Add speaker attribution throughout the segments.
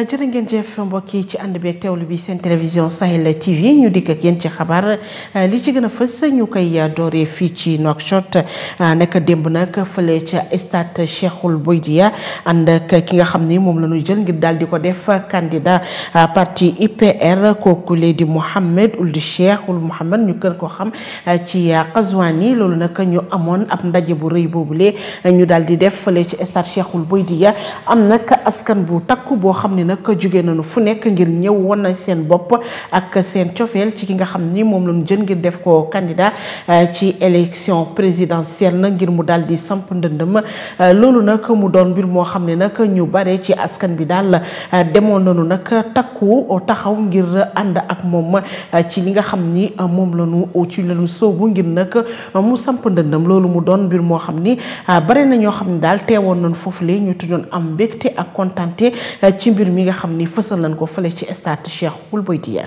Speaker 1: jërë ngeen jëf mbokk yi ci ànd beeg teewlu bi seen télévision Sahel TV ñu dikk ak yéen ci xabaar li ci gën a fës ñu koy dooree fii ci Nouakchott nekk démb nag fële ca stade Cheikhoul Bouidia ànd ak ki nga xam ni moom la ñu jël ngir daal di ko def candidat parti IPR kooku lee di Mohamed Ould Cheikh Ould Mohamed ñu gën ko xam ci Qazouani loolu nag ñu amoon ab ndaje bu rëy boobule ñu daal di def fële ci stade Cheikhoul Bouidia am nag askan bu takku boo xam ni nag jóge nañu fu nekk ngir ñëw woon na seen bopp ak seen cofeel ci ki nga xam ni moom la ñu jën ngir def ko candidat ci élection présidentielle na ngir mu daal di samp ndëndëm loolu nag mu doon mbir moo xam ne nag ñu bare ci askan bi daal demoon nañu nag takku taxaw ngir ànd ak moom ci li nga xam ni moom la ñu ci la ñu sóobu ngir nag mu samp ndëndëm loolu mu doon mbir moo xam ni bare na ñoo xam ne daal teewoon nañu foofu lee ñu tuddoon am mbégte ak kontante ci mbir mi nga xam ni fësal nañ ko fële ci stade Cheikhoul Bouidia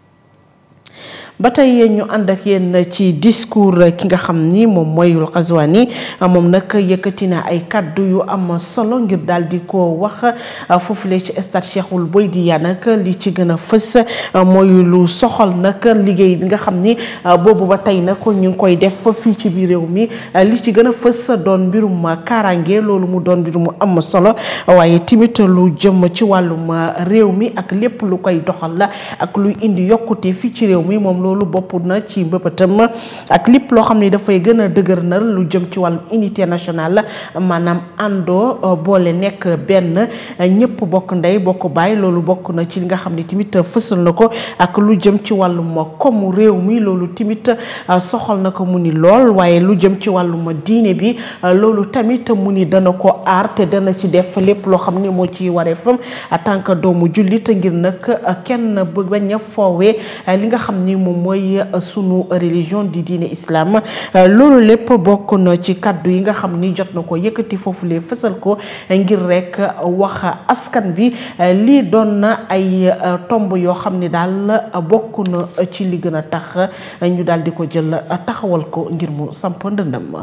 Speaker 1: ba tey ñu ànd ak yéen ci discours ki nga xam ni moom mooy Qazouani moom nag yëkkati na ay kàddu yu am solo ngir daal di ko wax foofule ci stade Cheikhoul Bouidia nag li ci gën a fës mooy lu soxal nag liggéey bi nga xam ni boobu ba tey nag ñu ngi koy def fii ci biir réew mi li ci gën a fës doon mbirum kaaraange loolu mu doon mbir mu am solo waaye timit lu jëm ci wàllum réew mi ak lépp lu koy doxal la ak luy indi yokkute fii ci réew mi moom loolu bopp na ci mbëbëtam ak lépp loo xam ne dafay gën a dëgër na lu jëm ci wàllum unité nationale maanaam àndoo boole nekk benn ñëpp bokk ndey bokk baay loolu bokk na ci li nga xam ne tamit fësal na ko ak lu jëm ci wàllum komu réew mi loolu tamit soxal na ko mu ni lool waaye lu jëm ci wàllum diine bi loolu tamit mu ni dana ko aar te dana ci def lépp loo xam ne moo ci waree fam en tant que doomu jullit ngir nag kenn bañ a foowee li nga xam ni moom mooy sunu religion di diine islam loolu lépp bokk na ci kàddu yi nga xam ni jot na ko yëkkati foofu lee fësal ko ngir rek wax askan bi lii doon na ay tomb yoo xam ni daal bokk na ci li gën a tax ñu daal di ko jël taxawal ko ngir mu samp ndëndam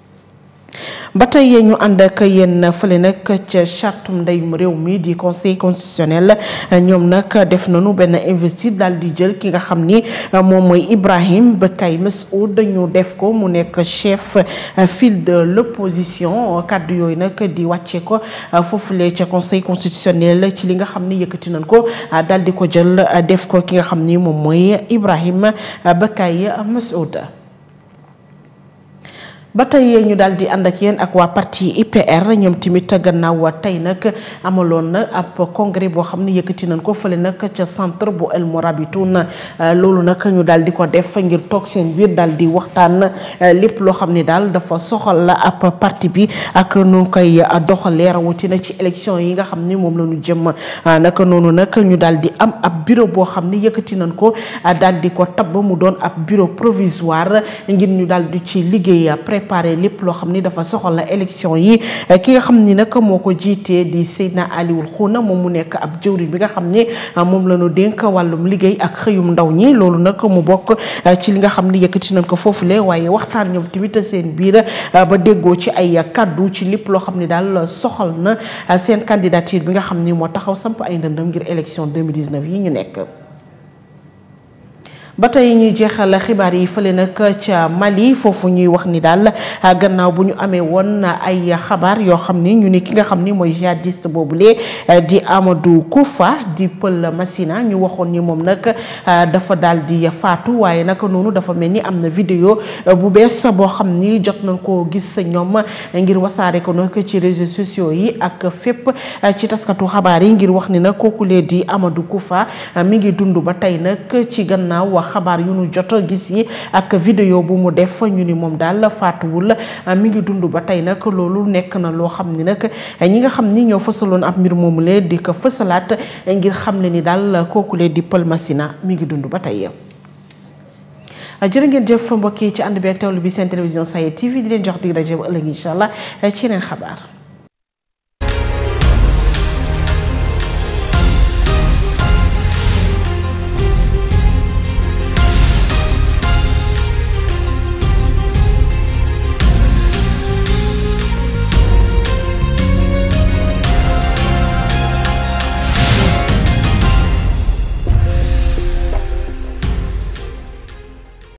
Speaker 1: ba tey ñu ànd ak yéen fële nag ca chartum ndeyum réew mi di conseil constitutionnel ñoom nag def nañu benn investir daal di jël ki nga xam ni moom mooy Ibrahim Bekay Messoud ñu def ko mu nekk chef file de l'opposition kàddu yooyu nag di wàcce ko foofule ca conseil constitutionnel ci li nga xam ni yëkkati nañ ko daal di ko jël def ko ki nga xam ni moom mooy Ibrahim Bekay Messoud ba tey ñu daal di ànd ak yéen ak waa parti IPR ñoom tamit gannaaw tey nag amaloon na ab congrès boo xam ne yëkkati nañ ko fële nag ca centre bu El Morabitoun loolu nag ñu daal di ko def ngir toog seen biir daal di waxtaan lépp loo xam ne daal dafa soxal la ab parti bi ak nu koy doxalee rawatina ci élection yi nga xam ni moom la ñu jëm naka noonu nag ñu daal di am ab bureau boo xam ne yëkkati nañ ko daal di ko tabb mu doon ab bureau provisoire ngir ñu daal di ci liggéey préparé lépp loo xam ni dafa soxal la élection yi ki nga xam ni nag moo ko jiitee di Seydina Aliwul Xuuna moom mu nekk ab jëwriñ bi nga xam ni moom la ñu dénk wàllum liggéey ak xëyum ndaw ñi loolu nag mu bokk ci li nga xam ni yëkkati nañ ko foofule waaye waxtaan ñoom tamit seen biir ba déggoo ci ay kaddu ci lépp loo xam ni daal soxal na seen candidature bi nga xam ni moo taxaw samp ay ndëndëm ngir élection 2019 yi ñu nekk ba tey ñuy jeexal xibaar yi fële nag ca Mali foofu ñuy wax ni daal gannaaw bu ñu amee woon ay xabaar yoo xam ni ñu ni ki nga xam ni mooy jihadiste boobule di Amadou Koufa di Pël Massina ñu waxoon ni moom nag dafa daal di faatu waaye nag noonu dafa mel ni am na vidéo bu bees boo xam ni jot nañ koo gis ñoom ngir wasaare ko nag ci réseaux sociaux yi ak fépp ci taskatu xabaar yi ngir wax ni nag kookulee di Amadou Koufa mi ngi dund ba tey nag ci gannaaw xabaar yu nu jot gis yi ak vidéo bu mu def ñu ni moom daal faatuwul mi ngi dund ba tey nag loolu nekk na loo xam ni nag ñi nga xam ni ñoo fësaloon ab mbir moomu lee di ko fësalaat ngir xam ne ni daal kooku lee di Pël Massina mi ngi dund ba tey. jërë ngeen jëf mbokk yi ci ànd bi ak teewlu bi seen télévision Sahel TV di leen jox dig daje ba ëllëg incha allah ci yeneen xabaar.